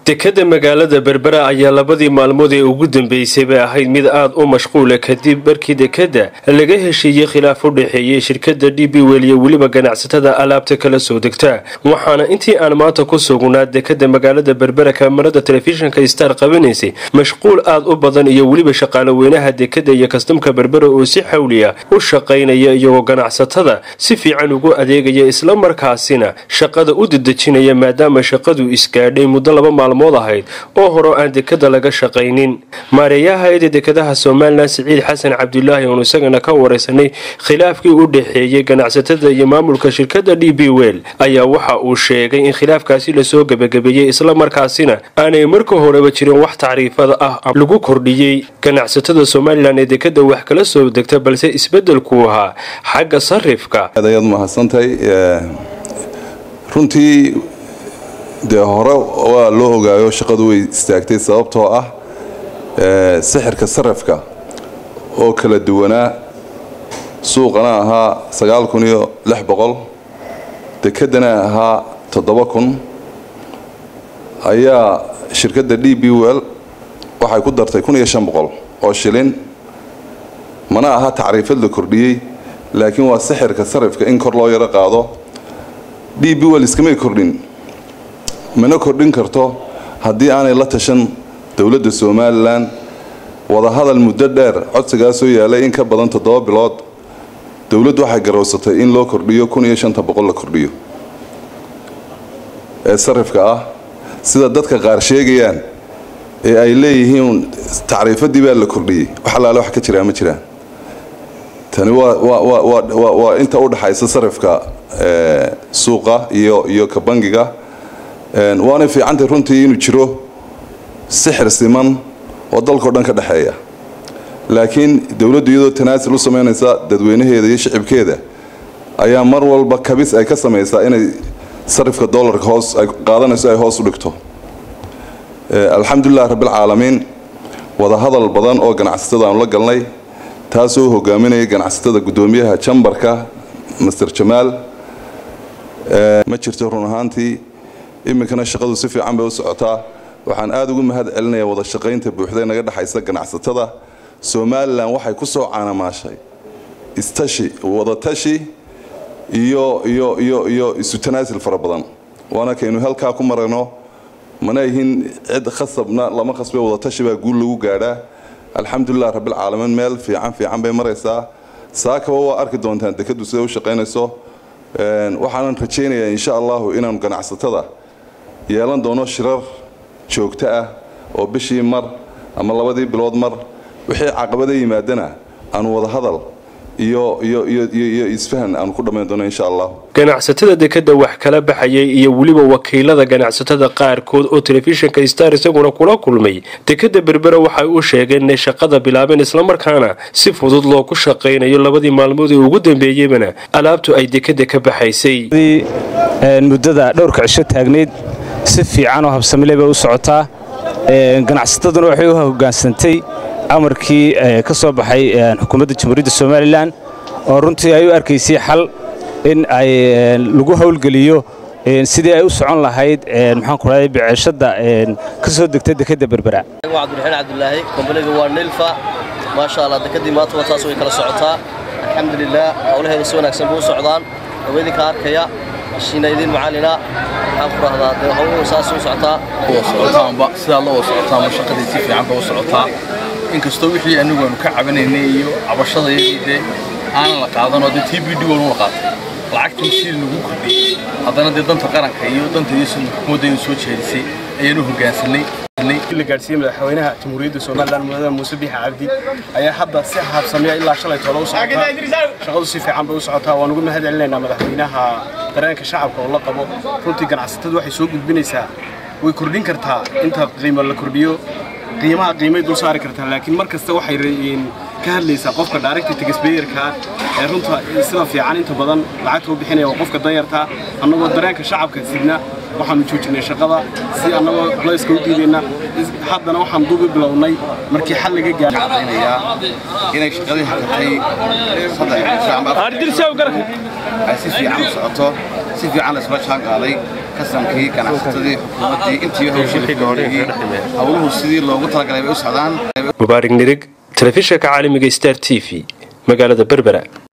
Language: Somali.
dekadda magaalada berbera ayaa labadii maalmood ee ugu dambeysayba ahayd mid aad u mashquula kadib markii dekadda laga heshiiyey khilaaf u dhexeeyey shirkadda d b wel iyo weliba ganacsatada alaabta kala soo degta waxaana intii aan maanta ku sugnaa dekadda magaalada berbera kamarada telefishinka star qabanaysay mashquul aad u badan iyo weliba shaqaale weynaha dekadda iyo kastamka berbera oo si xawliya u shaqaynaya iyagoo ganacsatada si fiican ugu adeegaya islamarkaasina shaqada u dedejinaya maadaama shaqadu isgaadhay muddo laba maalmood ahayd oo hore aan dekada laga shaqaynin maareeyaha hay-ada dekadaha somalilan siciid xasan cabdulaahi oonu isagana ka wareysanay khilaafkii u dhexeeyey ganacsatada iyo maamulka shirkadda d b wel ayaa waxa uu sheegay in khilaafkaasi lasoo gebagabeeyey islamarkaasina aanay marka horeba jirin wax tacriifada ah lagu kordhiyey ganacsatada somalilan ee dekada wax kala soo degta balse isbedelku ahaa xagga sarifka ayaad mahadsantahay runtii dee hore waa loo ogaayo shaqadu way istaagtay sababtoo ah sixirka sarifka oo kala duwanaa suuqana ahaa sagaal kun iyo lix boqol dekedana ahaa toddoba kun ayaa shirkadda d b well waxay ku dartay kun iyo shan boqol oo shilin mana aha tacriifad la kordhiyey laakiin waa sixirka sarifka in kor loo yaro qaado d b well iskamay kordhin mana kordhin karto haddii aanay la tashan dowladda somalilan wadahadal muddo dheer codsigaasoo yaalay in ka badan toddoba bilood dowladdu waxay garowsatay in loo kordhiyo kun iyo shanta boqol la kordhiyo ee sarifka ah sida dadka qaar sheegayaan ee ay leeyihiin tacriifadii baa la kordhiyey wax allaale wax ka jiraa ma jiraan tani waa inta u dhaxaysa sarifka suuqa iyo iyo ka bangiga waanay fiicantay runtii inuu jiro sixir siman oo dalkao dhan ka dhexeeya laakiin dowladdu iyadoo tanaasil u samaynaysa dadweynaheeda iyo shicibkeeda ayaa mar walba kabis ay ka samaysaa inay sarifka dollarka hoos ay qaadanayso ay hoos u dhigto alxamdulilah rabbilcaalamiin wadahadal badan oo ganacsatada aanu la galnay taasoo hogaaminaya ganacsatada guddoomiyaha jambarka master jamaal ma jirto run ahaantii iminkana shaqadu si fiican bay u socotaa waxaan aada ugu mahad celinayaa wada shaqaynta buuxda naga dhexaysa ganacsatada somalilan waxay ku soo caanamaashay istashi wadatashi iyo iyo iyo iyo isu tanaasil fara badan waana kaynu halkaa ku marayno mana yihin cid khasabna lama khasbe wadatashi baa guul lagu gaadhaa alxamdulilah rabbilcaalamiin meel fiican fiican bay maraysaa saakaba waa arki doontaan dekadu siday u shaqaynayso waxaanan rajaynayaa insha allahu inaanu ganacsatada yeelan doono shirar joogto ah oo bishii mar ama labadii bilood mar wixii caqabada yimaadana aanu wadahadal iyo iyo iyo iyo isfahan aanu ku dhammayn doono insha allah ganacsatada dekadda wax kala baxayay iyo weliba wakiilada ganacsatada qaarkood oo telefishinka star isaguna kula kulmay dekadda berbera waxay u sheegeen inay shaqada bilaabeen islamarkaana si fudud loogu shaqaynayo labadii maalmood ee ugu dambeeyeybana alaabtu ay dekadda ka baxaysay muddada dhowrka cisho taagnayd si fiican oo habsamile bay u socotaa ganacsataduna waxay u hogaansantay amarkii ka soo baxay xukuumadda jamhuuriyadda somalilan oo runtii ay u arkaysay xal in ay lagu howlgeliyo sidii ay u socon lahayd maxaan ku raday biceeshadda ka soo degta dekadda berbera cabdiraxiin cabdulaahi kombaniga waa nilfa maasha allah dekadii maanta wataas way kala socotaa alxamdulilah howlaheeda si wanaagsan buu u socdaan haweeninka arkaya shiina idiin macalina waxaan ku rahdaa dee howluhu saas u socotaa socotaanba sidaa loo socotaanba shaqadii si fiican ba u socotaa inkastoo wixii anigu aanu ka cabanaynay iyo cabashadayadii dee aanan la qaadanoo dee t b d walnu la qaatay lacagtii si lagu kordhiyey haddana dee danta qaranka iyo danta iyo xukuumadda soo jeedisay ayaanu hoggaansanay la gaadhsiiyey madaxweynaha jamhuuriyadda somalilan mudada muuse biixi cabdi ayaa hadda si habsamiya ilaa shalay toola u socotaa shaqadu si fiican bay u socotaa waan ugu mahad celinaynaa madaxweynaha dareenka shacabka oo la qabo runtii ganacsatadu waxay soo gudbinaysaa way kordhin kartaa inta qiimo la kordhiyo qiimaha qiimay dul saari kartaa laakiin mar kasta waxay ka hadlaysaa qofka director taxpayerka ee runta sida fiican inta badan lacagta u bixinaya waa qofka danyarta annagoo dareenka shacabka sidna waxaanu joojinay shaqada si annagoo culayska u diidayna haddana waxaan dubi bilownay markii xal laga gaaraynayaa inay shaqadii hakatay saddex ay si fiican u socoto si fiican la isla jaan qaaday kasankii ganacsatadii xukuumaddii intii hawshii hawluhu sidii loogu talagalay bay u socdaan mubaarig nirig telefishinka caalamiga star t v magaalada berbera